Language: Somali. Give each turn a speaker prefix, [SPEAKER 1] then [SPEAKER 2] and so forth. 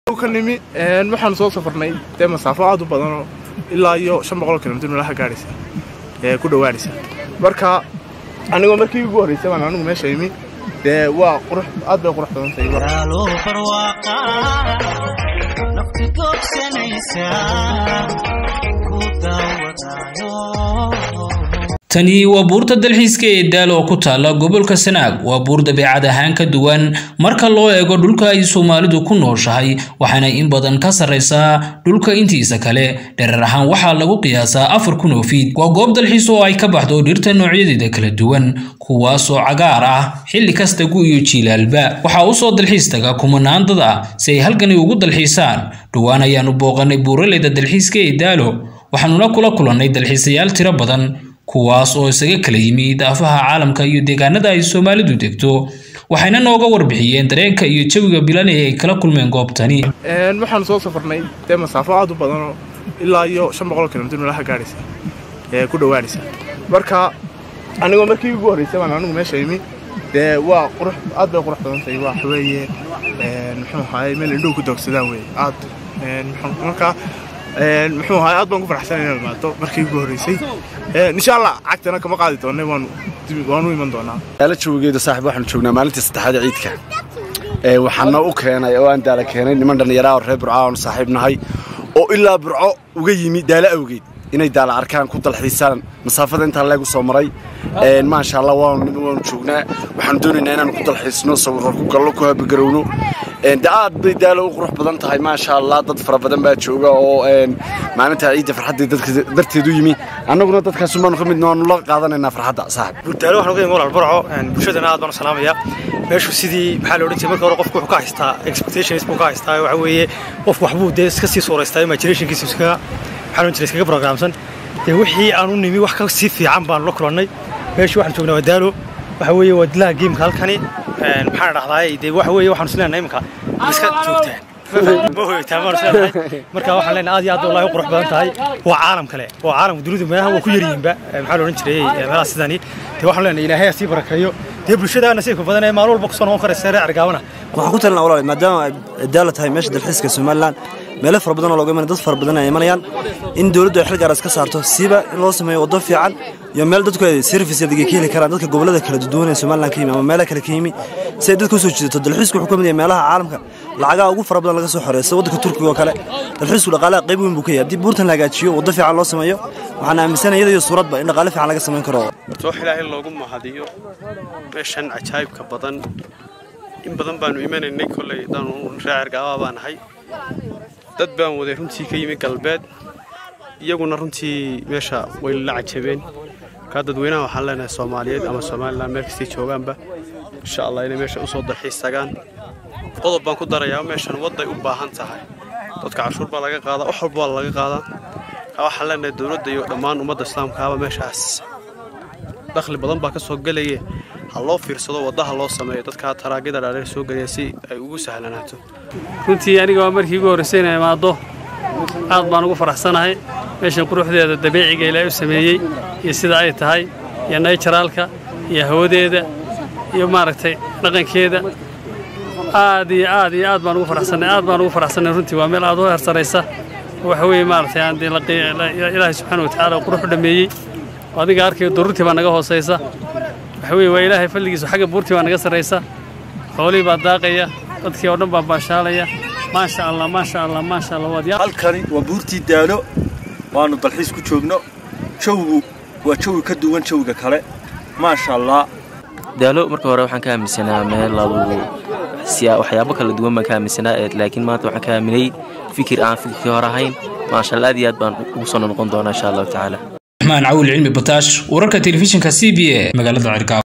[SPEAKER 1] ka nimi waxaan soo safarnay dee masaafo aad u badanoo ilaa iyo shan boqol kilomitr meelaha gaadhaysa ee ku dhowaanaysa marka anigoo markii ugu horreysay baan anigu meesha imi dee waa qurux aad bay qurux badan tahay
[SPEAKER 2] tani waa buurta dalxiiska ee daal oo ku taala gobolka sanaag waa buur dabeecad ahaan ka duwan marka loo eego dhulka ay soomaalidu ku nooshahay waxaana in badan ka sarraysaa dhulka intiisa kale dherer ahaan waxaa lagu qiyaasaa afar kun oo fiid waa goob dalxiis oo ay ka baxdo dhirta noocyadeeda kala duwan kuwaasoo cagaar ah xilli kasta gu iyo jiilaalba waxaa u soo dalxiis taga kumanaan dad ah si ay halkani ugu dalxiisaan dhowaan ayaanu booqannay buuraleyda dalxiiska ee daalo waxaanuna kula kulannay dalxiisayaal tiro badan kuwaas oo isaga kala yimi daafaha caalamka iyo deegaanada ay soomaalidu degto waxayna nooga warbixiyeen dareenka iyo jawiga bilan ee ay kala kulmeen goobtani
[SPEAKER 1] waxaan soo safarnay dee masaafo aad u badanoo ilaa iyo shan boqol kilomitr meelaha gaadhaysa ee ku dhowaanaysa marka anigoo markii ugu horreysay baan anigu meesha imi dee waa qurux aad bay qurux badan tahay waxa weeye muxuu ahaay meel indhuhu ku doogsadaan weeye aad marka muxuu ahaay aad baan ku faraxsan inaan imaato markii ugu horreysay insha allah cagtana kama qaadi doonay waanu waanu iman doonaa
[SPEAKER 3] daala jawigeeda saaxiib waxaanu joognaa maalintii saddexaad ee ciidka ee waxaana u keenay oo aan daala keenay niman dhallinyaraa oo reer burco aanu saaxiib nahay oo ilaa burco uga yimi daala awgeed inay daala arkaan ku dalxiisaan masaafada intaa leegu soo maray maasha allah waanu waanu joognaa waxaanu doonaynaa inaanu ku dalxiisno sawirro ku gallo ku habagarowno de aad bay daalo u qurux badan tahay maasha allah dad fara badan baa jooga oo maalinta ciidda farxadda dadka darteed u yimi annaguna dadkaas baanu ka mid waanu la qaadanaynaa farxadda saaxib
[SPEAKER 4] daalo waxaan uga yimi walaal burco bulshadana aad baan u salaamayaa meeshu sidii maxaa la odhan jiray marka hore qofku wuxuu ka haystaa expectations buu ka haystaa waxa weeye qofku waxbuu dee iska sii suuraystaa imaginationkiisa iskaga maxaa loo jiray iskaga programsan dee wixii aan u nimi wax ka sii fiican baanu la kulannay meeshu waxaan joognaa waa daalo waxa weeye waa dilaha geemka halkani maxaan dhahdaa dee waxa weeye waxaan isleenahay iminka iska joogtaan ma hoytaan baan isleenahay marka waxaan leenahay aad iyo aad wallahi u qurux badan tahay waa caalam kale waa caalamka dunidu meelaha waa ku yar yihiinba maxaa la odhan jiray meelaha sidani dee waxaan leenahay ilaahay ha sii barakeeyo dee bulshada nasiibka badan ee maalin walba kusoo noqon karaysa reer argaabana
[SPEAKER 5] waxaan ku talinaa walaal maadaama ay daala tahay meesha dalxiiska somaliland meelo fara badan oo looga imanaya dad fara badan ay imanayaan in dowladdu ay xil gaar iska saarto siiba in loo sameeyo waddo fiican iyo meel dadku ay service adeegay ka heli karaan dadka gobollada kala duwan ee somaliland ka yimi ama meelaha kale ka yimi si ay dadka usoo jiidato dalxiisku wuxuu ka mid yahay meelaha caalamka lacagaha ugu fara badan laga soo xoreeyo sida waddanka turkiga oo kale dalxiisku dhaqaalaha qayb weyn buu ka yahay haddii buurtan la hagaajiyo waddo fiican loo sameeyo waxaan aaminsanaya iyada iyo suuradba in dhaqaale fiican laga samayn karo
[SPEAKER 6] wax ilaahay loogu mahadiyo meeshan cajaa'ibka badan in badan baanu imanaynay kolley daanu reer gaabaa baa nahay dad baan waday runtii ka yimi galbeed iyaguna runtii meesha way la cajabeen markaa dadweynaha waxaan leenahay soomaaliyeed ama somalilan meel kastay joogaanba insha allah inay meesha usoo dalxiis tagaan qodob baan ku darayaa meeshan wadday u baahan tahay dadka cashuur baa laga qaadaa wax walba waa laga qaadaa markaa waxaan leenahay dowladda iyo dhammaan ummadda islaamkaaba meeshaas dakhli badan baa ka soo gelaya ha loo fiirsado waddaha loo sameeyo dadka taraagida dhaadheer soo gelaya si ay ugu sahlanaato
[SPEAKER 7] runtii aniga waa markii ugu horraysay inay imaaddo aad baan ugu faraxsanahay meeshan quruxdeeda dabiiciga ilaahay u sameeyey iyo sida ay tahay iyo nayjaraalka iyo hawadeeda iyo maaragtay dhaqankeeda aad iyo aad iyo aad baan ugu faraxsanay aad baan ugu faraxsanay runtii waa meel aad u hersaraysa waxa weeye maaragtay aan dee ilaahay subxaana watacaala qurux u dhammeeyey adiga arkayo dururtii baa naga hoosaysa waxa weeye waa ilaahay fadligiisu xagga buurtii baa naga sarraysa xoolihii baa daaqaya dadkii oo dhan baa baashaalaya maasha allah maasha allah maasha allah waad
[SPEAKER 8] halkani waa buurtii daalo waanu dalxiis ku joogno jawigu waa jawi ka duwan jawiga kale maasha allah
[SPEAKER 9] daalo marka hore waxaan ka aaminsanaa meel lagu waxyaabo kala duwan baan ka aaminsanaa laakiin maanta waxaan ka aaminay fikir aan fikirkii hore ahayn maasha allah aad iyo aad baan ugu soo noqon doonaa insha allahu tacaala
[SPEAKER 2] raxmaan cawil cilmi bataash wararka telefishinka c b a magaalada cirgaab